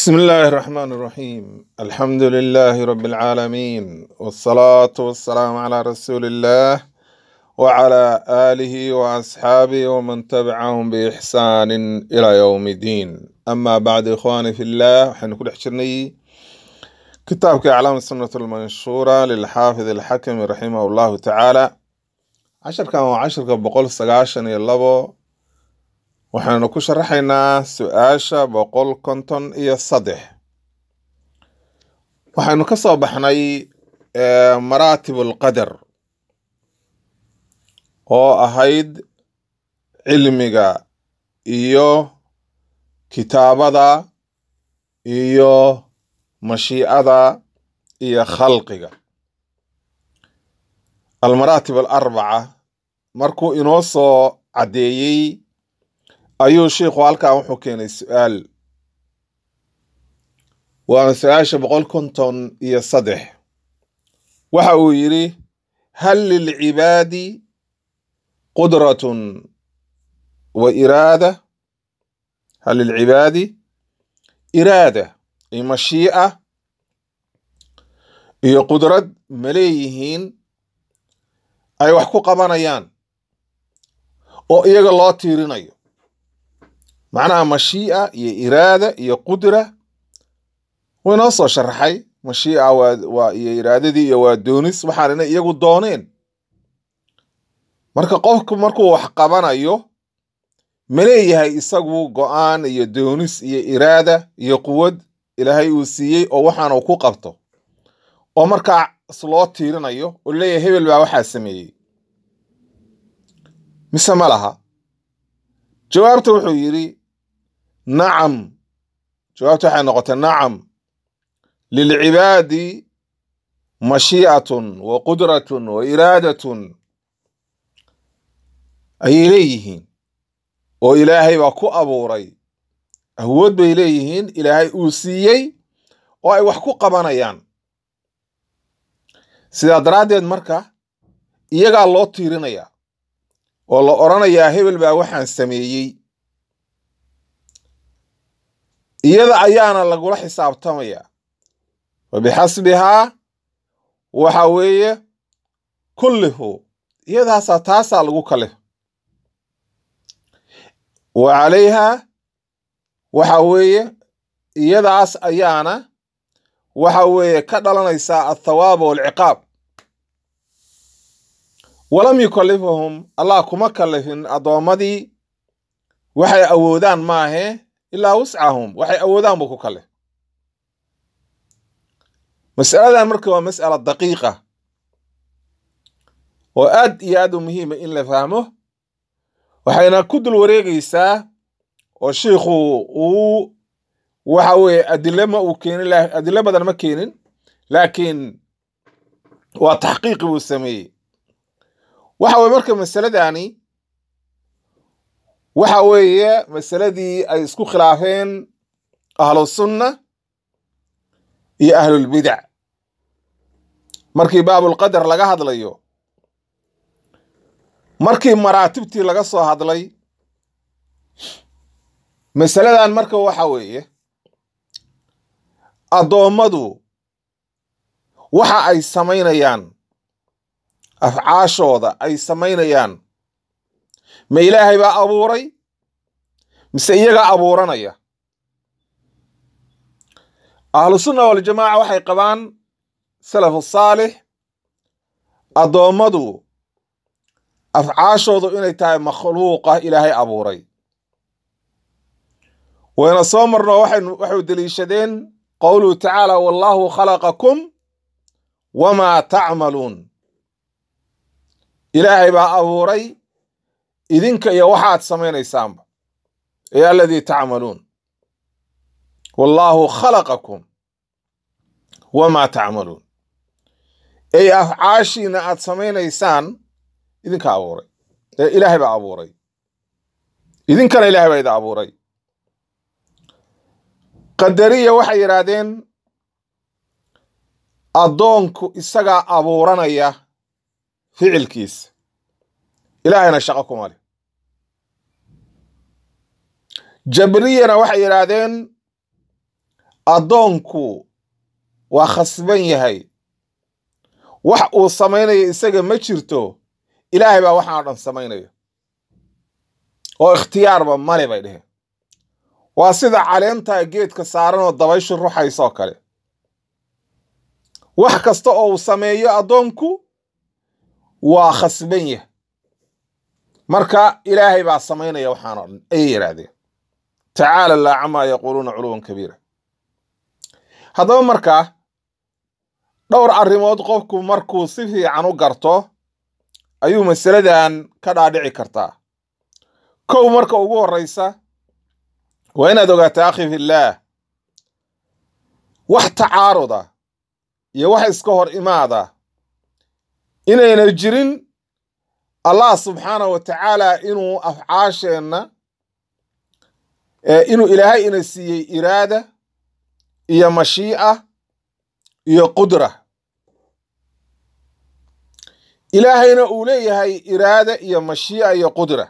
بسم الله الرحمن الرحيم الحمد لله رب العالمين والصلاة والسلام على رسول الله وعلى آله وأصحابه ومن تبعهم بإحسان إلى يوم الدين أما بعد إخواني في الله وحين كل حشرني كتابك أعلام السنة المنشورة للحافظ الحكم رحمه الله تعالى عشر كان وعشر بقول سقاشن يلبو waxaanu ku sharaxaynaa su-aasha boqol konton iyo saddex waxaynu ka soo baxnay eh, maraatib alqadar oo ahayd cilmiga iyo kitaabada iyo mashiicada iyo khalqiga almaraatib alarbaca markuu inoo soo caddeeyey ayuu sheikhu halkan wuxuu keenay su-aal waana su-aasha boqol konton iyo saddex waxa uu yidhi hal lilcibaadi qudratun wa iraada hal lilcibaadi iraada iyo mashii'a iyo qudrad ma leeyihiin ay wax ku qabanayaan oo iyaga loo tiirinayo macnaha mashii'a iyo iraada iyo qudra way noo soo sharaxay mashii'a waa waa iyo iraadadii iyo waa doonis waxaanina iyagu dooneen marka qofku markuu wax qabanayo ma leeyahay isagu go-aan iyo doonis iyo iraada iyo quwad ilaahay uu siiyey oo waxaanu ku qabto oo markaas loo tiirinayo oo leeyahay hebel baa waxaa sameeyey mise ma laha jawaabta wuxuu yidhi nacam jawaabta waxay noqotay nacam lilcibaadi mashii'atun wa qudratun wa iraadatun ayay leeyihiin oo ilaahay baa ku abuuray awood bay leeyihiin ilaahay uu siiyey oo ay wax ku qabanayaan sidaa daraaddeed marka iyagaa loo tiirinayaa oo la odhanayaa hebel baa waxaan sameeyey iyada ayaana lagula xisaabtamayaa wa bixasbihaa waxa weeye kullihu iyadaasaa taasaa lagu kale wa calayha waxa weeye iyadaas ayaana waxa weeye ka dhalanaysaa althawaaba waalciqaab walam yukalifahum allah kuma kalifin addoommadii waxay awoodaan maahe ilaa wuscahum waxay awoodaan buu ku kalif mas'aladan marka waa mas'ala daqiiqa oo aad iyo aad u muhiima in la fahmo waxayna ku dul wareegaysaa oo shiikhu uu waxa weeye adile ma uu keenin adilo badan ma keenin laakiin waa taxqiiqi buu sameeyey waxa weye marka masaladani waxa weeye masaladii ay isku khilaafeen ahlusunna iyo ahlulbidac markii baabulqadar laga hadlayo markii maraatibtii laga soo hadlay masaladan marka waxa weeye addoommadu waxa ay samaynayaan afcaashooda ay samaynayaan ma ilaahay baa abuuray mise iyagaa abuuranaya ahlusunna waljamaaca waxay qabaan salafu saalix addoommadu afcaashoodu inay tahay makhluuqa ilaahay abuuray wayna soo marno waxay deliishadeen qowluhu tacaala wallaahu khalaqakum wamaa tacmaluun ilaahay baa abuuray idinka iyo waxaad samaynaysaanba ee aladii tacmaluun wallaahu khalaqakum wamaa tacmaluun ey afcaashiina aad samaynaysaan idinka abuuray ee ilaahay baa abuuray idinkana ilaahay baa idin abuuray qadariya waxay yidhaahdeen addoonku isagaa abuuranaya ficilkiisa ilaahayna shaqo kuma leh jabriyana waxay yidhaahdeen addoonku waa khasban yahay wax uu samaynayo isaga ma jirto ilaahay baa waxaan o dhan samaynayo oo ikhtiyaarba male bay dheheen waa sida caleentaa geedka saaran oo dabayshu ruxaysoo kale wax kasta oo uu sameeyo addoonku waa khasban yah marka ilaahay baa samaynaya waxaan o dhan ayay yidhaahdeen tacaala laa camaa yaquuluuna culuwan kabiira haddaba markaa dhowr arrimood qofku markuu si fiican u garto ayuu masaladan ka dhaadhici kartaa kow marka ugu horreysa waa inaad ogaato akhi fillaah wax tacaaruda iyo wax iska hor imaada inayna jirin allah subxaanahu wa tacaala inuu afcaasheenna inuu ilaahay ina siiyey iraada iyo mashii'a iyo qudra ilaahayna uu leeyahay iraada iyo mashii'a iyo qudra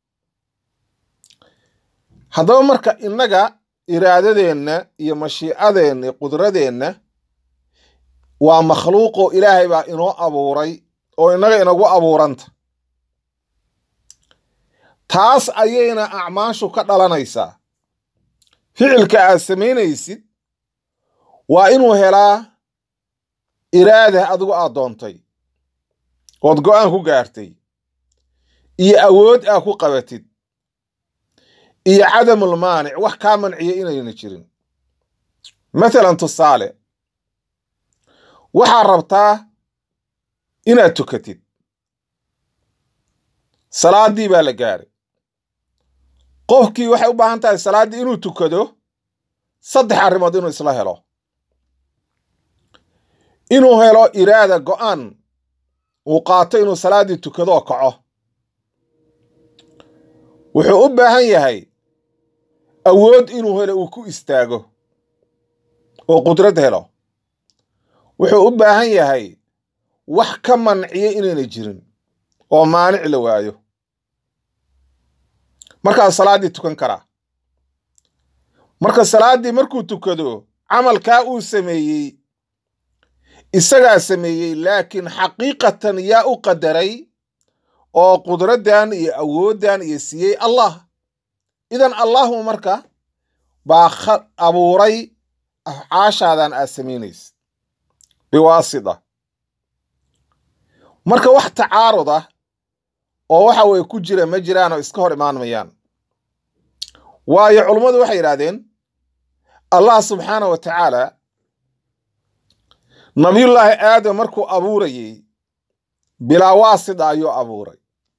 haddaba marka innaga iraadadeenna iyo mashiicadeenna iyo qudradeenna waa makhluuqoo ilaahay baa inoo abuuray oo innaga inagu abuuranta taas ayayna acmaashu ka dhalanaysaa ficilka aad samaynaysid waa inuu helaa iraada adigu aad doontay ood go'aan ku gaartay iyo awood aad ku qabatid iyo cadamul maanic wax kaa manciya inayna jirin mathalan tusaale waxaad rabtaa inaad tukatid salaaddii baa la gaaray qofkii waxay u baahan tahay salaaddii inuu tukado saddex arrimood inuu isla helo inuu helo iraada go'aan uu qaato inuu salaaddii tukado oo kaco wuxuu u baahan yahay awood inuu helo uu ku istaago oo qudrad helo wuxuu u baahan yahay wax ka manciya inayna jirin oo maanic la waayo markaas salaaddii tukan karaa marka salaaddii markuu tukado camalkaa uu sameeyey isagaa sameeyey laakiin xaqiiqatan yaa u qadaray oo qudraddan iyo awooddan iyo siiyey allah idan allahu marka baa abuuray afcaashaadan aad samaynaysa biwaasida marka wax tacaarud ah oo waxa weye ku jira ma jiraan oo iska hor imaan mayaan waayo culummadu waxay yidhahdeen allah subxaana wa tacaala nabiyullaahi aadam markuu abuurayey bilaa waasida ayuu abuuray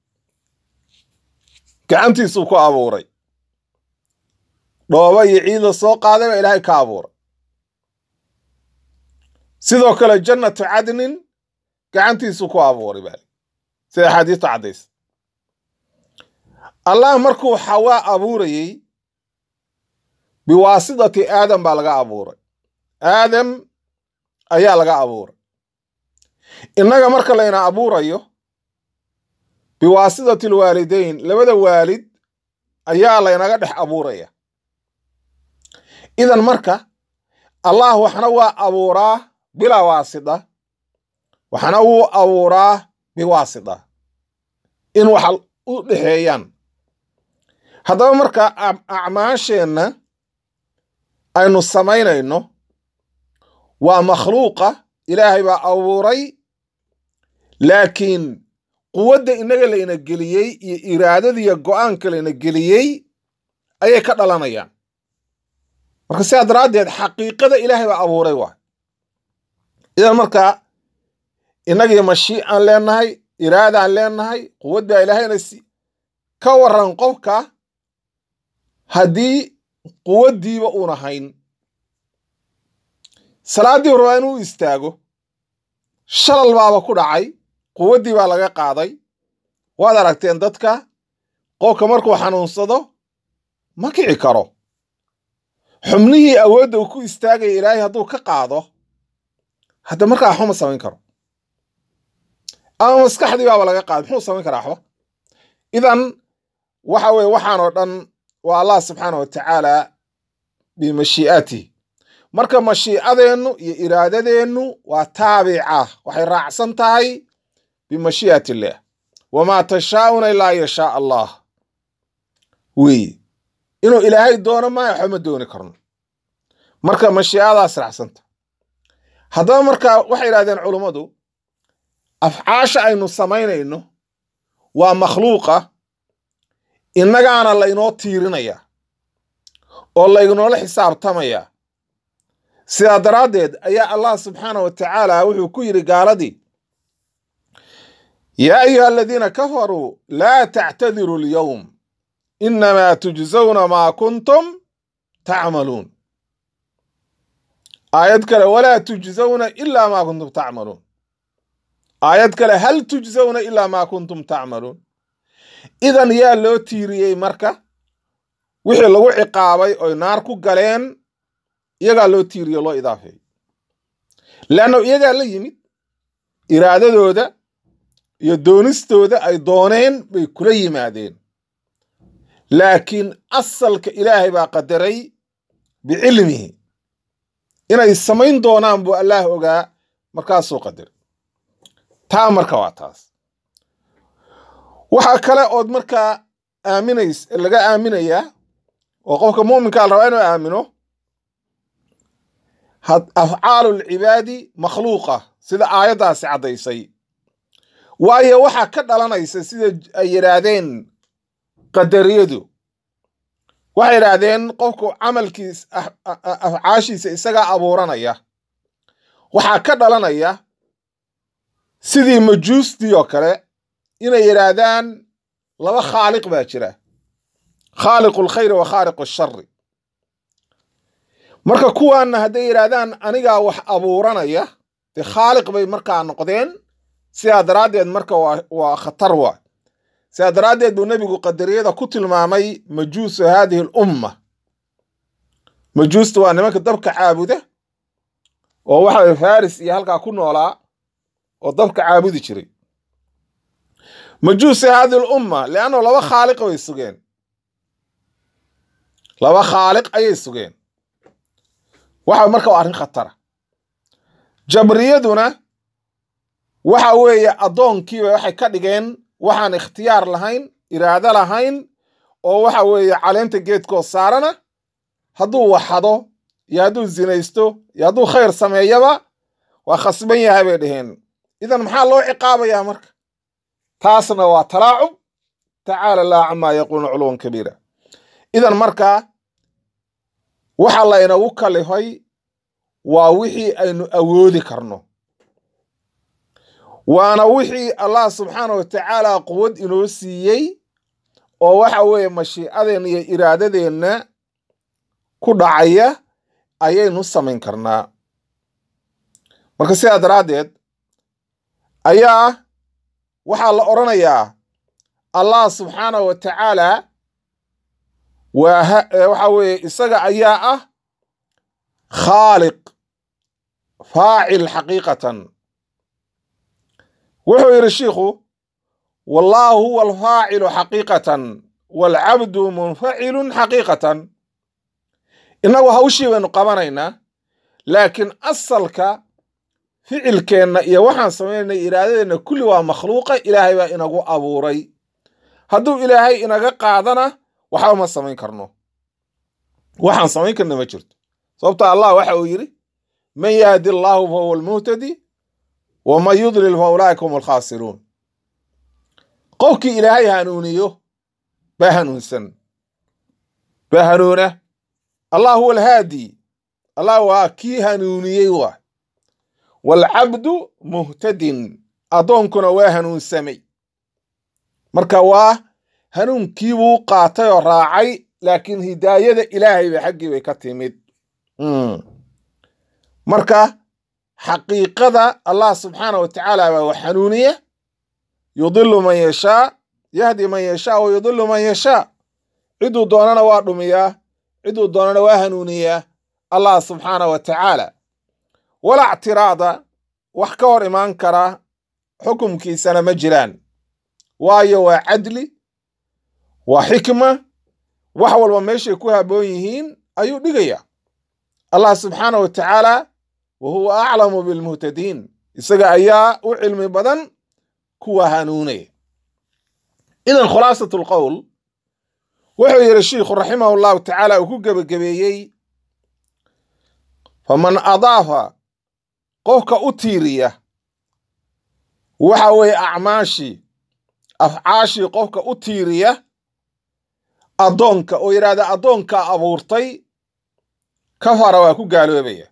gacantiisuu ku abuuray dhooba iyo ciida soo qaaday baa ilaahay ka abuuray sidoo kale jannatu cadnin gacantiisuu ku abuuray baa sida axaadiista caddaysa allah markuu xawaa abuurayey biwaasidati aadam baa laga abuuray aadam ayaa laga abuuray innaga marka layna abuurayo biwaasidati alwaalidayn labada waalid ayaa laynaga dhex abuuraya idan marka allah waxna waa abuuraa bilaa waasida waxna wuu abuuraa biwaasida in wax u dhexeeyaan haddaba marka acmaasheenna aynu samaynayno waa makhluuqa ilaahay baa abuuray laakiin quwadda innaga layna geliyey iyo iraadadiiyo go'aanka layna geliyey ayay ka dhalanayaan marka sidaa daraaddeed xaqiiqada ilaahay baa abuuray waa idan marka innagii mashii'aan leenahay iraadaan leenahay quwad baa ilaahayna si ka waran qofka haddii quwaddiiba uuna hayn salaaddii rabaa inuu istaago shalal baaba ku dhacay quwaddii baa laga qaaday waad aragteen dadka qofka markuu xanuunsado ma kici karo xubnihii awoodda uu ku istaagaya ilaahay hadduu ka qaado hadda markaa waxba ma samayn karo ama maskaxdii baaba laga qaaday muxuu samayn karaa waxba idan waxa weye waxaan oo dhan waa allah subxaana wa tacaala bimashii'aatihi marka mashiicadeennu iyo iraadadeennu waa taabica waxay raacsan tahay bimashii'at illaah wamaa tashaa'una ilaa an yashaa allah weeye inuu ilaahay doono maayo waxba ma dooni karno marka mashiicadaas raacsanta haddaba marka waxay yidhahdeen culummadu afcaasha aynu samaynayno waa makhluuqa innagaana laynoo tiirinaya oo laynoola xisaabtamaya sidaa daraaddeed ayaa allah subxaana wa tacaala wuxuu ku yidhi gaaladii yaa ayuha aladiina kafaruu laa tactadiruu alyowm inamaa tujzawna maa kuntum tacmaluun aayad kale walaa tujzawna ilaa maa kuntum tacmaluun aayad kale hal tujzawna ilaa maa kuntum tacmaluun idan yaa loo tiiriyey marka wixii lagu ciqaabay oy naar ku galeen iyagaa loo tiiriyo loo idaafeeyo leanna iyagaa la yimid iraadadooda iyo doonistooda ay dooneen bay kula yimaadeen laakiin asalka ilaahay baa qadaray bicilmihi inay samayn doonaan buu allaah ogaa markaasuu qadaray taa marka waa taas waxaa kale ood markaa aaminays laga aaminayaa oo qofka mu'minkaa la rabaa inuu aamino afcaalu lcibaadi makhluuqa sida aayaddaasi caddaysay waayo waxaa ka dhalanaysa sida ay yidhaahdeen qadariyadu waxay yidhaahdeen qofku camalkiis afcaashiisa isagaa abuuranaya waxaa ka dhalanaya sidii majuustii oo kale inay yidhaahdaan laba khaaliq baa jira khaaliqu lkhayri wa khaaliqu ashari marka kuwaanna hadday yidhaahdaan anigaa wax abuuranaya dee khaaliq bay markaa noqdeen sidaa daraaddeed marka waa khatar waa sidaa daraaddeed buu nebigu qadariyada ku tilmaamay majuusu haadihi alumma majuusta waa nimanka dabka caabuda oo waxa faris iyo halkaa ku noolaa oo dabka caabudi jiray majuusi haadihi alumma leanno laba khaaliq bay sugeen laba khaaliq ayay sugeen waxa marka waa arrin khatara jabriyaduna waxa weeye addoonkiiba waxay ka dhigeen waxaan ikhtiyaar lahayn iraado lahayn oo waxa weeye caleenta geedkoo saarana hadduu waxado iyo hadduu zinaysto iyo hadduu khayr sameeyaba waa khasban yahay bay dhaheen idan maxaa loo ciqaabayaa marka taasna waa talaacub tacaala allah camaa yaquuluna culuwan kabiira idan markaa waxa laynagu kalifay waa wixii aynu awoodi karno waana wixii allah subxaana wa tacaala quwad inoo siiyey oo waxa weeye mashiicadeenna iyo iraadadeenna ku dhacaya ayaynu samayn karnaa marka sidaa daraaddeed ayaa waxaa la odhanayaa allah subxaana wa tacaala waa waxa weeye isaga ayaa ah khaaliq faacil xaqiiqatan wuxuu yidhi shiikhu wallaahu huwa alfaacilu xaqiiqatan waalcabdu munfacilun xaqiiqatan innagu hawshii baynu qabanaynaa laakiin asalka ficilkeenna iyo waxaan samaynayna iraadadeenna kulli waa makhluuqa ilaahay baa inagu abuuray hadduu ilaahay inaga qaadana waxba ma samayn karno waxaan samayn karna ma jirto sababta allah waxa uu yidhi man yahdi allaahu fa huwa almuhtadi waman yudlil fa ulaa'ika hum alkhaasiruun qofkii ilaahay hanuuniyo baa hanuunsan baa hanuuna allah huwa alhaadi allah waa kii hanuuniyey waa waalcabdu muhtadin addoonkuna waa hanuunsamay marka waa hanuunkiibuu qaatay oo raacay laakiin hidaayada ilaahay ba xaggii bay ka timid marka xaqiiqada allah subxaana wa tacaala baa wax hanuuniya yudilu man yashaa yahdi man yashaa wa yudilu man yashaa ciduu doonana waa dhumiyaa ciduu doonana waa hanuuniyaa allah subxaana wa tacaala walaa ctiraada wax ka hor imaan kara xukumkiisana ma jiraan waayo waa cadli waa xikma wax walba meeshay ku haboon yihiin ayuu dhigaya allah subxaana wa tacaala wa huwa aclamu bilmuhtadiin isaga ayaa u cilmi badan kuwa hanuunaya idan khulaasat lqowl wuxuu yidhi shiikhu raximahu llahu tacaala uu ku gebagabeeyey faman adaafa qofka u tiiriya waxa weeye acmaashii afcaashii qofka u tiiriya addoonka oo yidhahda addoonkaa abuurtay kafara waa ku gaaloobaya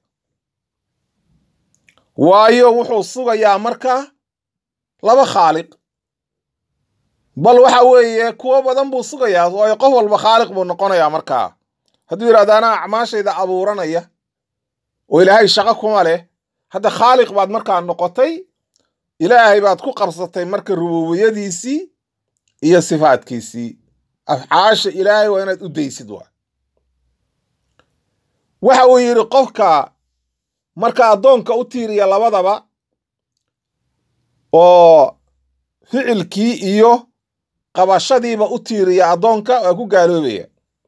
waayo wuxuu sugayaa marka laba khaaliq bal waxa weeye kuwo badan buu sugayaa waayo qof walba khaaliq buu noqonayaa markaa hadduu yidhahdo anaa acmaashayda abuuranaya oo ilaahay shaqo kuma leh hadda khaaliq baad markaa noqotay ilaahay baad ku qabsatay marka rububiyadiisii iyo sifaadkiisii afcaasha ilaahay waa inaad u daysid waa waxa uu yidhi qofka marka addoonka u tiiriya labadaba oo ficilkii iyo qabashadiiba u tiiriya addoonka waa ku gaaloobaya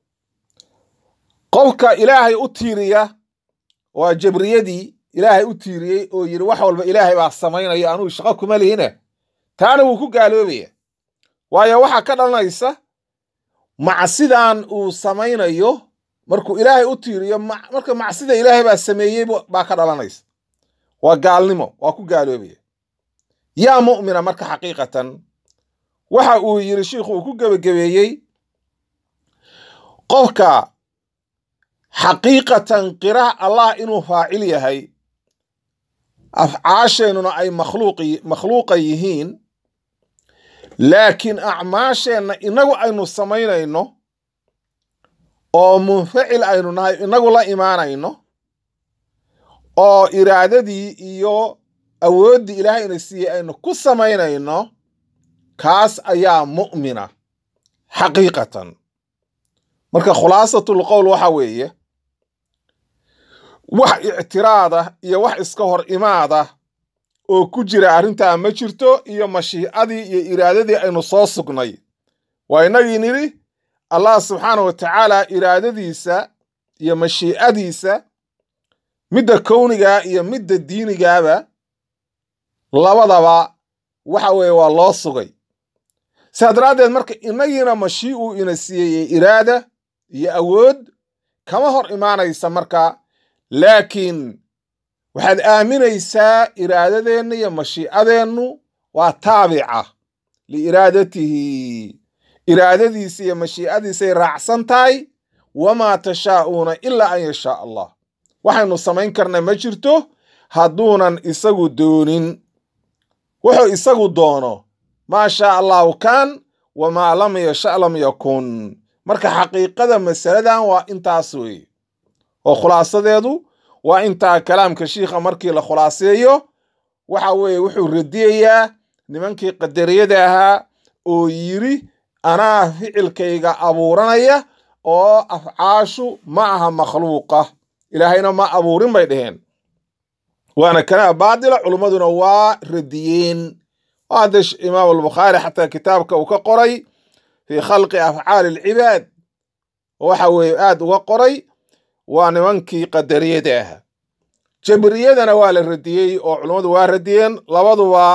qofka ilaahay u tiiriya waa jabriyadii ilaahay u tiiriyey oo yidhi wax walba ilaahay baa samaynaya anugu shaqo kuma lihine taana wuu ku gaaloobaya waayo waxaa ka dhalanaysa macsidan uu samaynayo markuu ilaahay u tiiriyo marka macsida ilaahay baa sameeyey baa ka dhalanaysa waa gaalnimo waa ku gaaloobaya yaa mu'mina marka xaqiiqatan waxa uu yidhi shiikhu uu ku gebagabeeyey qofka xaqiiqatan qira allah inuu faacil yahay afcaasheennuna ay makhluuqa yihiin laakiin acmaasheenna inagu aynu samaynayno oo munfacil aynu nahay inagu la imaanayno oo iraadadii iyo awooddii ilaahay ina siiyey aynu ku samaynayno kaas ayaa mu'mina xaqiiqatan marka khulaasatul qowl waxa weeye wax ictiraada iyo wax iska hor imaada oo ku jira arrintaa ma jirto iyo mashiicadii iyo iraadadii aynu soo sugnay waa inagii nidhi allah subxaana wa tacaala iraadadiisa iyo mashiicadiisa midda kownigaa iyo midda diinigaaba labadaba waxa weeye waa loo sugay sidaa daraaddeed marka inagiina mashii uu ina siiyey iraada iyo awood kama hor imaanaysa marka laakiin waxaad aaminaysaa iraadadeenna iyo mashiicadeennu waa taabica liiraadatihi iraadadiisa iyo mashiicadiisay raacsan tahay wamaa tashaa'uuna ilaa an yashaa allah waxaynu samayn karna ma jirto hadduunan isagu doonin wuxuu isagu doono maa shaa allahu kaan wamaa lam yasha lam yakun marka xaqiiqada masaladan waa intaas weeye oo khulaasadeedu waa intaa kalaamka shiikha markii la khulaaseeyo waxa weeye wuxuu radiyayaa nimankii qadariyada ahaa oo yidhi anaa ficilkayga abuuranaya oo afcaashu ma aha makhluuqa ilaahayna ma abuurin bay dheheen waana kalaam baadila culummaduna waa radiyeen hadda imaam albukhaari xataa kitaabka uu ka qoray fii khalqi afcaali alcibaad waxa weeye aad uga qoray waa nimankii qadariyada ahaa jabriyadana waa la radiyey oo culummadu waa radiyeen labaduba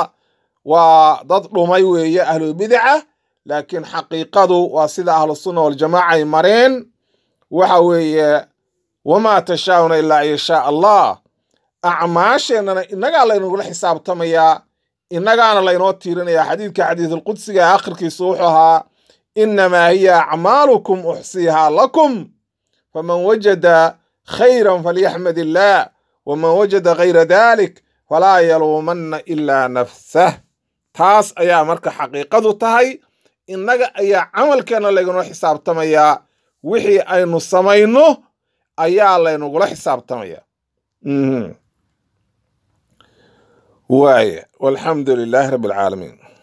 waa dad dhumay weeye ahlubidaca laakiin xaqiiqadu waa sida ahlusunna waljamaaca ay mareen waxa weeye wamaa tashaa'una ilaa an yashaa allah acmaasheennana innagaa laynagula xisaabtamayaa innagaana laynoo tiirinayaa xadiidka xadiisulqudsiga akhirkiisu wuxuu ahaa innamaa hiya acmaalukum uxsiihaa lakum faman wajada khayran falyaxmad illaah waman wajada gayra dalik falaa yaluumanna ilaa nafsah taas ayaa marka xaqiiqadu tahay innaga ayaa camalkeenna laynoo xisaabtamayaa wixii aynu samayno ayaa laynagula xisaabtamaya waaya walxamdu lilaahi rabbi alcaalamiin